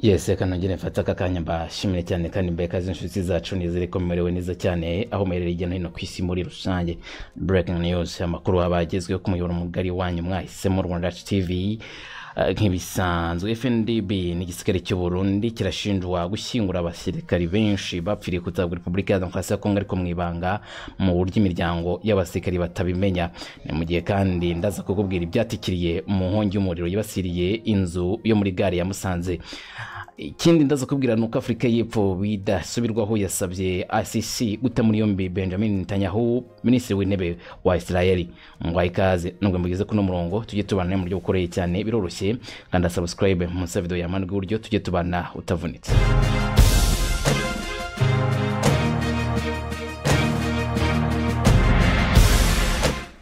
yesi reka nongere mfate aka kanya mbashimire cyane kandi mbaye ikaze inshuti zacu nizere ko mumerewe neza cyane aho muherereye hirya no hino ku isi muri rusange breaking news amakuru abagezweho ku muyoboro mugari wanyu mwahisemo rwanda Yacu tv Eh, nk'ibisanzwe fndb n'igisirikare cy'u burundi kirashinjwa gushyingura abasirikari benshi bapfiriye kutabwa repubulika ya demokarasi ya kongo ariko mu ibanga mu buryo imiryango y'abasirikari batabimenya ni mu gihe kandi ndaza kukubwira ibyatikiriye mu nkongi y'umuriro yibasiriye inzu yo muri gare ya musanze ikindi ndaza kubwira ni uko afurika y'epfo bidasubirwaho yasabye acc guta muri yombi benjamin netanyahu minisitiri w'intebe wa israel ngwaye ikaze nubwo mugeze kuno murongo tujye tubana mu buryo bukoreye cyane biroroshye kanda subscribe munsi ya video yamana rw'iburyo tujye tubana utavunitse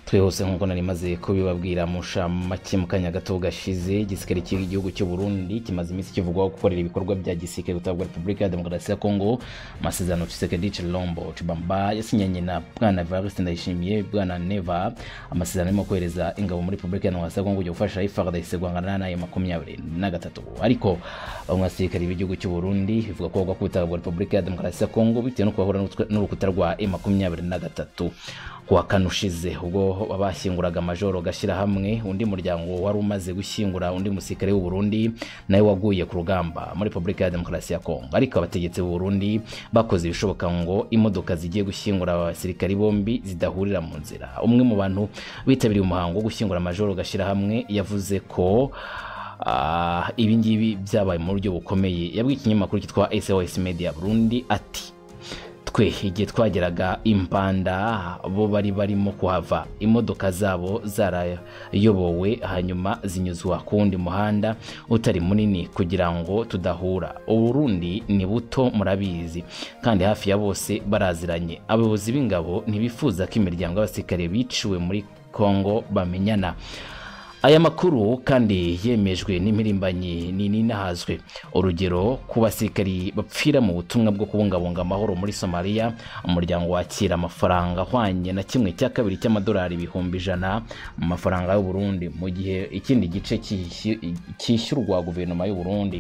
twihuse nk'uko nari maze kubibabwira musha make mu kanya gato gashize igisirikare cy'igihugu cy'u Burundi kimaze iminsi kivugwaho gukorera ibikorwa bya gisirikare gutabwa repubulika ya demokarasi ya kongo amasezerano Tshisekedi Chilombo Chibamba yasinyanye na bwana Evariste Ndayishimiye bwana Neva amasezerano arimo kohereza ingabo muri repubulika ya demokarasi ya kongo kujya gufasha FARDC guhangana nayo makumyabiri na gatatu ariko bamwe basirikare b'igihugu cy'u Burundi bivuga ko bagwa kubitabwa repubulika ya demokarasi ya kongo bitewe no kubahura n'utwe- n'urukuta rwa e makumyabiri na gatatu kuwa kane ushize ubwo bashyinguraga majoro gashyira hamwe undi muryango wari umaze gushyingura undi musirikare w'u Burundi nawe waguye ku rugamba muri repubulika ya demokarasi ya kongo ariko abategetsi b'u Burundi bakoze ibishoboka ngo imodoka zigiye gushyingura aba basirikari bombi zidahurira mu nzira umwe mu bantu bitabiriye umuhango wo gushyingura majoro gashyira hamwe yavuze ko ah, ibi ngibi byabaye mu buryo bukomeye yabwiye ikinyamakuru cyitwa SOS Media Burundi ati twe igihe twageraga impanda bo bari barimo kuhava imodoka zabo zarayobowe hanyuma zinyuzwa ku wundi muhanda utari munini kugira ngo tudahura uburundi ni buto murabizi kandi hafi ya bose baraziranye abayobozi b'ingabo ntibifuza ko imiryango y'abasirikare biciwe muri kongo bamenyana aya makuru kandi yemejwe n'impirimbanyi nini nahazwe urugero ku basirikari bapfira mu butumwa bwo kubungabunga amahoro muri somaliya umuryango wakira amafaranga ahwanye na kimwe cya kabiri cy'amadolari ibihumbi ijana mu mafaranga y'uburundi mu gihe ikindi gice cyishy- cyishyurwa guverinoma y'uburundi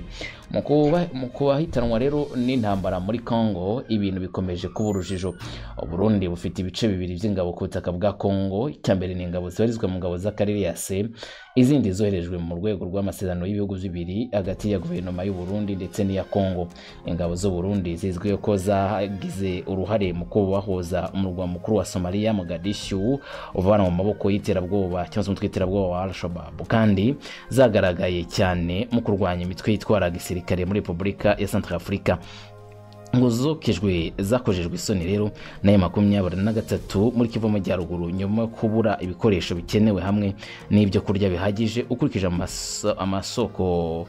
mu kuba- mu kubahitanwa rero n'intambara muri congo ibintu bikomeje kuba urujijo uburundi bufite ibice bibiri by'ingabo ku butaka bwa congo icya mbere ni ingabo zibarizwa mu ngabo z'akarere ya se izindi zoherejwe mu rwego rw'amasezerano y'ibihugu bibiri hagati ya guverinoma y'u Burundi ndetse n'iya Kongo ingabo z'u Burundi zizwiho ko zagize uruhare mu kubahoza umurwa mukuru wa Somalia Mogadishu uvana mu maboko y'iterabwoba cyangwa se umutwe w'iterabwoba wa Al-Shabaab kandi zagaragaye cyane mu kurwanya imitwe yitwara gisirikare muri Repubulika ya Centrafrica ngo zokejwe zakojejwe isoni rero nayo makumyabiri na gatatu muri kivu amajyaruguru nyuma yo kubura ibikoresho bikenewe hamwe n'ibyo kurya bihagije ukurikije amaso- amasoko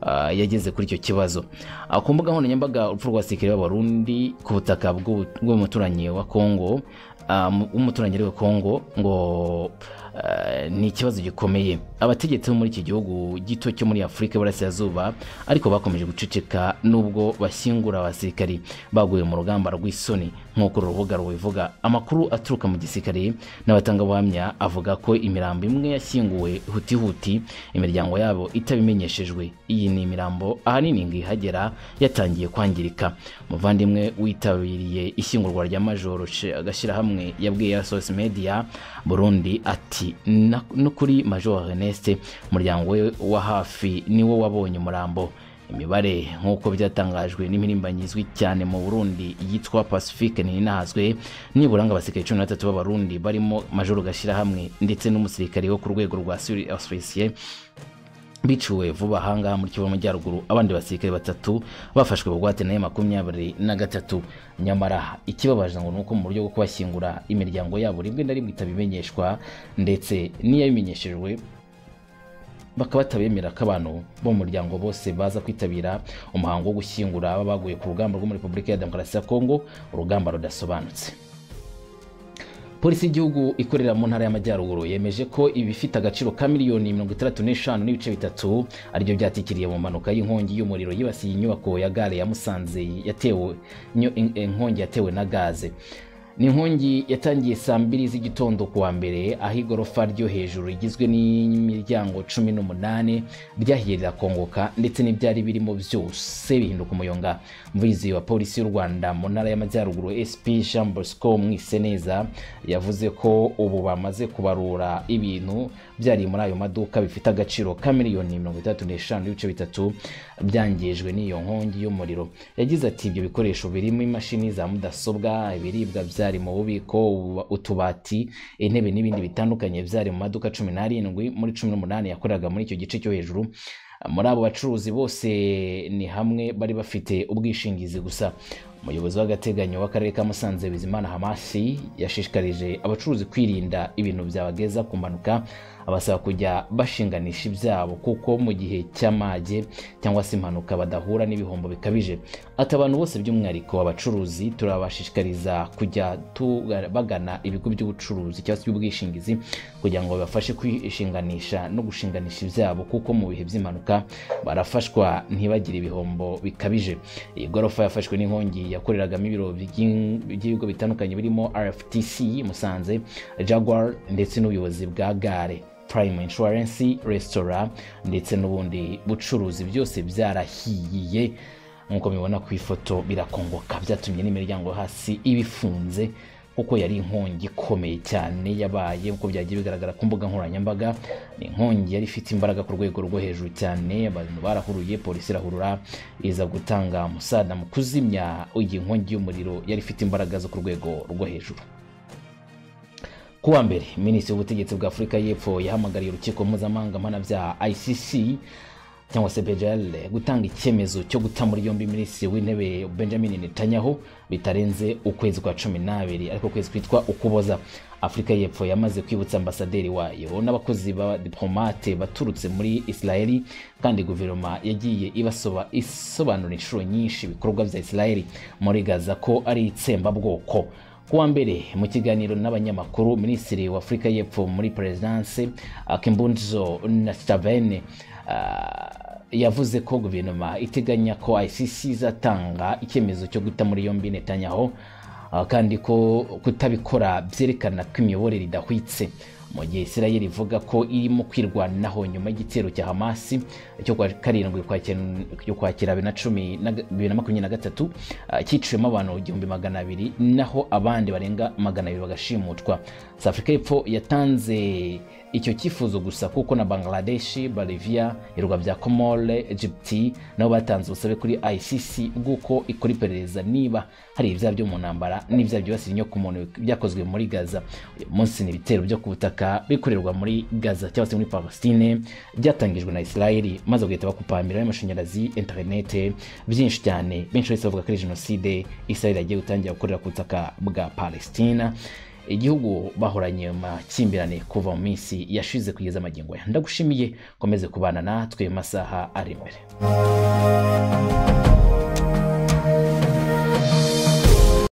ah, yageze kuri icyo kibazo Ah, ku mbuga nkoranyambaga urupfu rw'abasirikare b'abarundi ku butaka bw'u- bw'umuturanyi wa kongo ah, mu- w'umuturanyi wa kongo ngo eh, ni ikibazo gikomeye abategetsi bo muri iki gihugu gito cyo muri afurika y'iburasirazuba ariko bakomeje guceceka nubwo bashyingura abasirikari baguye mu rugamba rw'isoni nk'uko uru rubuga rubivuga amakuru aturuka mu gisirikare n'abatangabuhamya avuga ko imirambo imwe yashyinguwe hutihuti imiryango yabo itabimenyeshejwe iyi ni imirambo ahanini ngo ihagera yatangiye kwangirika umuvandimwe witabiriye ishyingurwa rya majoro agashyirahamwe yabwiye asos media burundi ati "Na- no kuri major ernest umuryango we wa hafi niwo wabonye umurambo imibare nk'uko byatangajwe n'impirimbanyi izwi cyane mu burundi yitwa pacifique ninahazwe nibura ngo abasirikare cumi na batatu b'abarundi barimo majoro gashyirahamwe ndetse n'umusirikare wo ku rwego rwa suri ofisiye biciwe vuba ahangaha muri kivu amajyaruguru abandi basirikare batatu bafashwe bugwate nayo makumyabiri na gatatu nyamara ikibabaje ngo ni uko mu buryo bwo kubashyingura imiryango yabo rimwe na rimwe itabimenyeshwa ndetse n'iyabimenyeshejwe bakaba batabemera ko abantu bo mu muryango bose baza kwitabira umuhango wo gushyingura aba baguye ku rugamba rwo muri repubulika ya demokarasi ya kongo urugamba rudasobanutse polisi y'igihugu ikorera mu ntara y'amajyaruguru yemeje ko ibifite agaciro ka miliyoni mirongo itandatu n'eshanu n'ibice bitatu aribyo byatikiriye mu mpanuka y'inkongi y'umuriro yibasiye inyubako ya gare ya musanze yatewe inyo- in- inkongi yatewe na gaze ni inkongi yatangiye saa mbiri z'igitondo ku wa mbere aho igorofa ryo hejuru rigizwe n'imiryango cumi n'umunani ryahiye rirakongoka ndetse n'ibyari birimo byose bihinduka umuyonga umuvugizi wa polisi y'u rwanda mu ntara y'amajyaruguru sp jean bosco mwiseneza yavuze ko ubu bamaze kubarura ibintu byari muri ayo maduka bifite agaciro ka miliyoni mirongo itandatu n'eshanu n'ibice bitatu byangijwe n'iyo nkongi y'umuriro yagize ati ibyo bikoresho birimo imashini za mudasobwa ibiribwa byari mu bubiko ubu- utubati intebe n'ibindi bitandukanye byari mu maduka cumi n'arindwi muri cumi n'umunani yakoreraga muri icyo gice cyo hejuru muri abo bacuruzi bose ni hamwe bari bafite ubwishingizi gusa umuyobozi w'agateganyo w'akarere ka musanze bizimana hamasi yashishikarije abacuruzi kwirinda ibintu byabageza ku mpanuka abasaba kujya bashinganisha ibyabo kuko mu gihe cy'amage cyangwa se impanuka badahura n'ibihombo bikabije ati abantu bose by'umwihariko abacuruzi turabashishikariza kujya tuga- bagana ibigo by'ubucuruzi cyangwa se by'ubwishingizi kugira ngo babafashe kwishinganisha no gushinganisha ibyabo kuko mu bihe by'impanuka barafashwa ntibagire ibihombo bikabije iyi gorofa yafashwe n'inkongi yakoreragamo ibiro by'in- by'ibigo bitandukanye birimo rftc musanze jaguar ndetse n'ubuyobozi bwa gare prime insurance restaurant ndetse n'ubundi bucuruzi byose byarahiye nk'uko mubibona ku ifoto birakongoka byatumye n'imiryango yo hasi ibifunze kuko yari inkongi ikomeye cyane yabaye nk'uko byagiye bigaragara ku mbuga nkoranyambaga ni inkongi yari ifite imbaraga ku rwego rwo hejuru cyane abantu barahuruye polisi irahurura iza gutanga umusada mu kuzimya iyi nkongi y'umuriro yari ifite imbaraga zo ku rwego rwo hejuru ku wa mbere minisitiri w'ubutegetsi bwa afurika y'epfo yahamagariye urukiko mpuzamahanga mpanabyaha icc cyangwa se bejel gutanga icyemezo cyo guta muri yombi minisitiri w'intebe benjamin netanyahu bitarenze ukwezi kwa cumi n'abiri ariko ukwezi kwitwa ukuboza afurika y'epfo yamaze kwibutsa ambasaderi wayo n'abakozi ba diplomate baturutse muri israeli kandi guverinoma yagiye ibasoba isobanura inshuro nyinshi ibikorwa bya israeli muri gaza ko ari itsembabwoko kuwa mbere mu kiganiro n'abanyamakuru minisitiri wa afurika y'epfo muri perezidanse kimbunzo nastavene yavuze ko guverinoma iteganya ko icc izatanga icyemezo cyo guta muri yombi netanyaho ah, kandi ko kutabikora byerekana ko imiyoborere idahwitse mu gihe israel ivuga ko irimo kwirwanaho nyuma y'igitero cya hamasi cyo kwa karindwi ukwakira- ukwakira bibiri na cumi na ga- bibiri na makumyabiri na gatatu ah, cyiciyemo abantu igihumbi magana abiri naho abandi barenga magana abiri bagashimutwa south africa y'epfo yatanze icyo cyifuzo gusa kuko na bangladeshi bolivia ibirwa bya komore egypt nabo batanze ubusabe kuri icc bw'uko ikora iperereza niba hari ibyaha byo mu ntambara n'ibyaha byibasira inyokomuntu byakozwe muri gaza uyu munsi ni ibitero byo ku butaka bikorerwa muri gaza cyangwa se muri palestine byatangijwe na israeli maze bagahita bakupambira amashanyarazi interinete byinshi cyane benshi bahise bavuga ko ari jenoside israeli yagiye gutangira gukorera ku butaka bwa palestina igihugu bahoranye mu makimbirane kuva mu minsi yashize kugeza amagingo aya ndagushimiye komeze kubana natwe mu masaha ari imbere